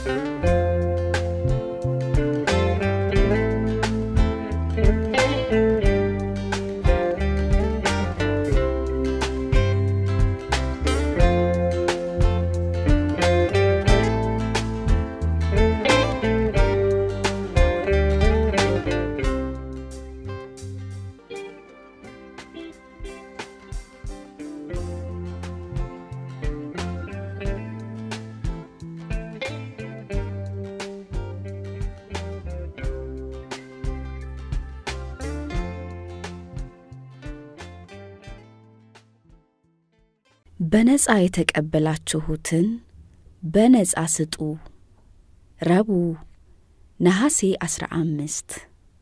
በነፃ የተቀበላችሁትን በነፃ ስጡ። ረቡዕ ነሐሴ 15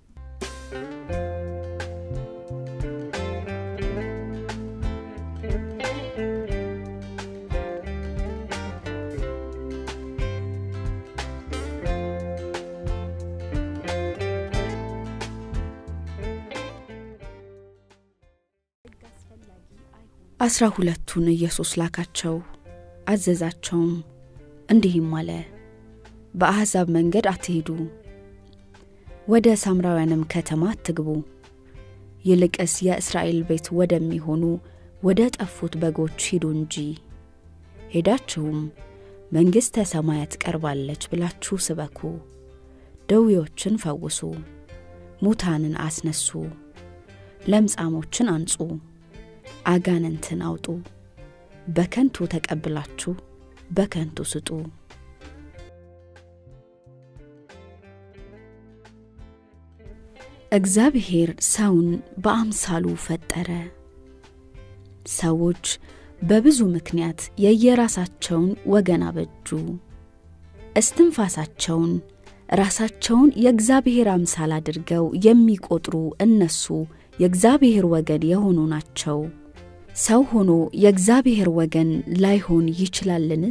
አስራ ሁለቱን ኢየሱስ ላካቸው፣ አዘዛቸውም፣ እንዲህም አለ በአሕዛብ መንገድ አትሂዱ፣ ወደ ሳምራውያንም ከተማ አትግቡ። ይልቅስ የእስራኤል ቤት ወደሚሆኑ ወደ ጠፉት በጎች ሂዱ እንጂ። ሄዳችሁም መንግሥተ ሰማያት ቀርባለች ብላችሁ ስበኩ፣ ደዌዎችን ፈውሱ፣ ሙታንን አስነሱ፣ ለምጻሞችን አንጹ፣ አጋንንትን አውጡ። በከንቱ ተቀብላችሁ በከንቱ ስጡ። እግዚአብሔር ሰውን በአምሳሉ ፈጠረ። ሰዎች በብዙ ምክንያት የየራሳቸውን ወገን አበጁ። እስትንፋሳቸውን ራሳቸውን የእግዚአብሔር አምሳል አድርገው የሚቆጥሩ እነሱ የእግዚአብሔር ወገን የሆኑ ናቸው። ሰው ሆኖ የእግዚአብሔር ወገን ላይሆን ይችላልን?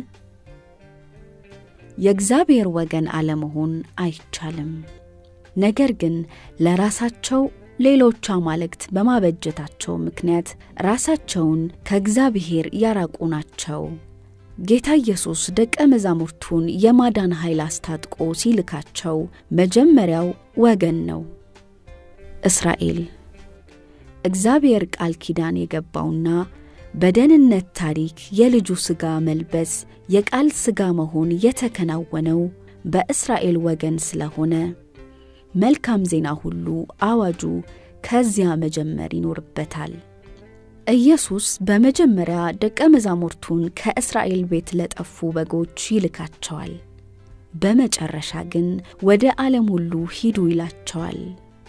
የእግዚአብሔር ወገን አለመሆን አይቻልም። ነገር ግን ለራሳቸው ሌሎች አማልክት በማበጀታቸው ምክንያት ራሳቸውን ከእግዚአብሔር ያራቁ ናቸው። ጌታ ኢየሱስ ደቀ መዛሙርቱን የማዳን ኃይል አስታጥቆ ሲልካቸው መጀመሪያው ወገን ነው፣ እስራኤል። እግዚአብሔር ቃል ኪዳን የገባውና በደህንነት ታሪክ የልጁ ሥጋ መልበስ የቃል ሥጋ መሆን የተከናወነው በእስራኤል ወገን ስለሆነ መልካም ዜና ሁሉ አዋጁ ከዚያ መጀመር ይኖርበታል። ኢየሱስ በመጀመሪያ ደቀ መዛሙርቱን ከእስራኤል ቤት ለጠፉ በጎች ይልካቸዋል። በመጨረሻ ግን ወደ ዓለም ሁሉ ሂዱ ይላቸዋል።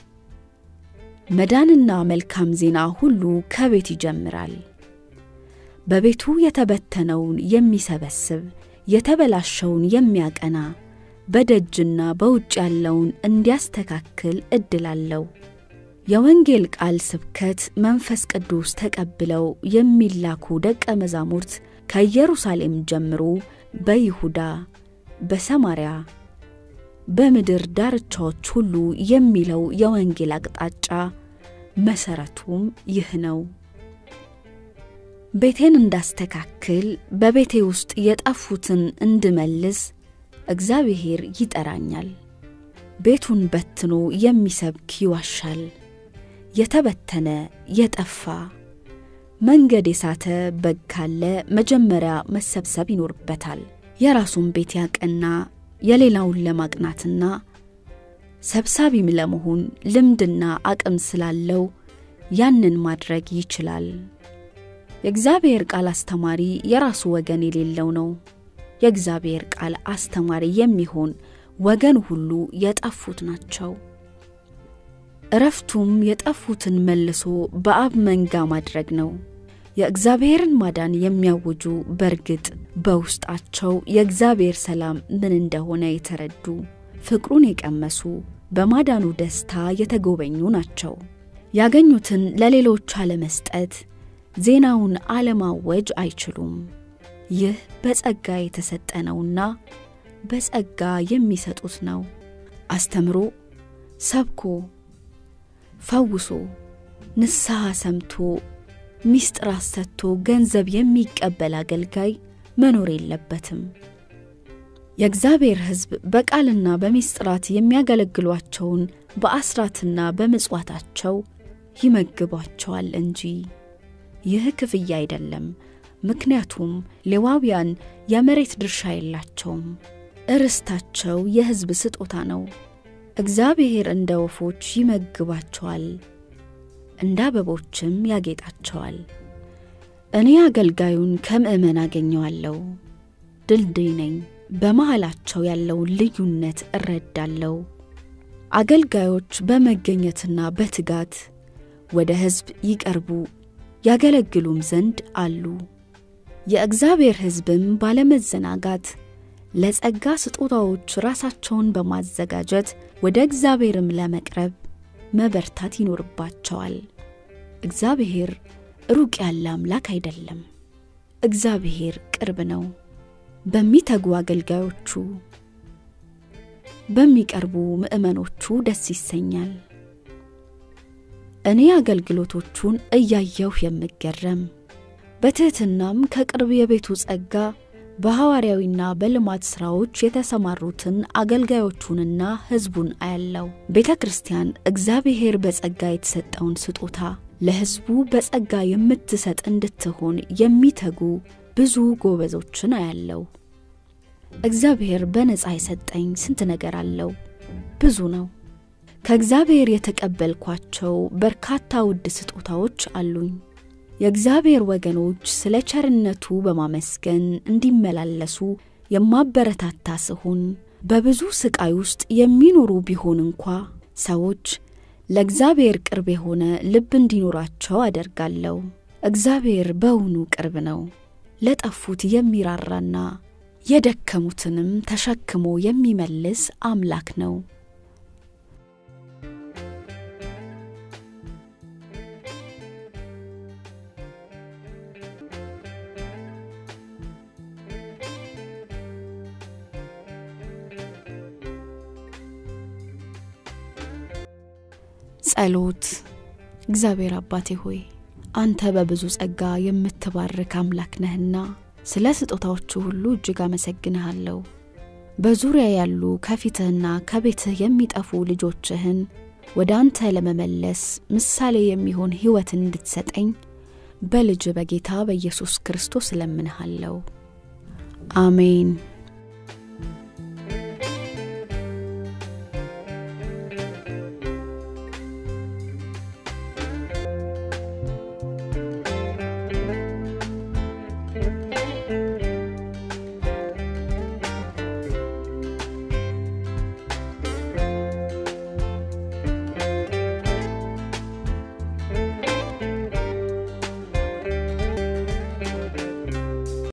መዳንና መልካም ዜና ሁሉ ከቤት ይጀምራል። በቤቱ የተበተነውን የሚሰበስብ የተበላሸውን የሚያቀና በደጅና በውጭ ያለውን እንዲያስተካክል ዕድል አለው። የወንጌል ቃል ስብከት መንፈስ ቅዱስ ተቀብለው የሚላኩ ደቀ መዛሙርት ከኢየሩሳሌም ጀምሮ በይሁዳ፣ በሰማርያ፣ በምድር ዳርቻዎች ሁሉ የሚለው የወንጌል አቅጣጫ መሠረቱም ይህ ነው። ቤቴን እንዳስተካክል በቤቴ ውስጥ የጠፉትን እንድመልስ እግዚአብሔር ይጠራኛል። ቤቱን በትኖ የሚሰብክ ይዋሻል። የተበተነ የጠፋ መንገድ የሳተ በግ ካለ መጀመሪያ መሰብሰብ ይኖርበታል። የራሱን ቤት ያቀና የሌላውን ለማቅናትና ሰብሳቢም ለመሆን ልምድና አቅም ስላለው ያንን ማድረግ ይችላል። የእግዚአብሔር ቃል አስተማሪ የራሱ ወገን የሌለው ነው። የእግዚአብሔር ቃል አስተማሪ የሚሆን ወገን ሁሉ የጠፉት ናቸው። እረፍቱም የጠፉትን መልሶ በአብ መንጋ ማድረግ ነው። የእግዚአብሔርን ማዳን የሚያውጁ በእርግጥ በውስጣቸው የእግዚአብሔር ሰላም ምን እንደሆነ የተረዱ ፍቅሩን የቀመሱ በማዳኑ ደስታ የተጎበኙ ናቸው። ያገኙትን ለሌሎች አለመስጠት፣ ዜናውን አለማወጅ አይችሉም። ይህ በጸጋ የተሰጠ ነውና በጸጋ የሚሰጡት ነው። አስተምሮ፣ ሰብኮ፣ ፈውሶ፣ ንስሐ ሰምቶ ሚስጥር አሰጥቶ ገንዘብ የሚቀበል አገልጋይ መኖር የለበትም። የእግዚአብሔር ሕዝብ በቃልና በሚስጥራት የሚያገለግሏቸውን በአስራትና በምጽዋታቸው ይመግቧቸዋል እንጂ ይህ ክፍያ አይደለም። ምክንያቱም ሌዋውያን የመሬት ድርሻ የላቸውም፣ እርስታቸው የሕዝብ ስጦታ ነው። እግዚአብሔር እንደ ወፎች ይመግባቸዋል፣ እንደ አበቦችም ያጌጣቸዋል። እኔ አገልጋዩን ከምእመን አገኘዋለሁ፣ ድልድይ ነኝ። በመሃላቸው ያለውን ልዩነት እረዳለሁ። አገልጋዮች በመገኘትና በትጋት ወደ ሕዝብ ይቀርቡ ያገለግሉም ዘንድ አሉ። የእግዚአብሔር ሕዝብም ባለመዘናጋት ለጸጋ ስጦታዎች ራሳቸውን በማዘጋጀት ወደ እግዚአብሔርም ለመቅረብ መበርታት ይኖርባቸዋል። እግዚአብሔር ሩቅ ያለ አምላክ አይደለም። እግዚአብሔር ቅርብ ነው። በሚተጉ አገልጋዮቹ በሚቀርቡ ምእመኖቹ ደስ ይሰኛል። እኔ አገልግሎቶቹን እያየሁ የምገረም በትሕትናም ከቅርብ የቤቱ ጸጋ በሐዋርያዊና በልማት ሥራዎች የተሰማሩትን አገልጋዮቹንና ሕዝቡን አያለው። ቤተ ክርስቲያን እግዚአብሔር በጸጋ የተሰጠውን ስጦታ ለሕዝቡ በጸጋ የምትሰጥ እንድትሆን የሚተጉ ብዙ ጎበዞችን አያለው። እግዚአብሔር በነፃ የሰጠኝ ስንት ነገር አለው፣ ብዙ ነው። ከእግዚአብሔር የተቀበልኳቸው በርካታ ውድ ስጦታዎች አሉኝ። የእግዚአብሔር ወገኖች ስለ ቸርነቱ በማመስገን እንዲመላለሱ የማበረታታ ስሆን በብዙ ስቃይ ውስጥ የሚኖሩ ቢሆን እንኳ ሰዎች ለእግዚአብሔር ቅርብ የሆነ ልብ እንዲኖራቸው አደርጋለሁ። እግዚአብሔር በውኑ ቅርብ ነው፣ ለጠፉት የሚራራና የደከሙትንም ተሸክሞ የሚመልስ አምላክ ነው። ጸሎት። እግዚአብሔር አባቴ ሆይ አንተ በብዙ ጸጋ የምትባርክ አምላክ ነህና ስለ ስጦታዎቹ ሁሉ እጅግ አመሰግንሃለሁ። በዙሪያ ያሉ ከፊትህና ከቤትህ የሚጠፉ ልጆችህን ወደ አንተ ለመመለስ ምሳሌ የሚሆን ሕይወትን እንድትሰጠኝ በልጅ በጌታ በኢየሱስ ክርስቶስ እለምንሃለሁ። አሜን።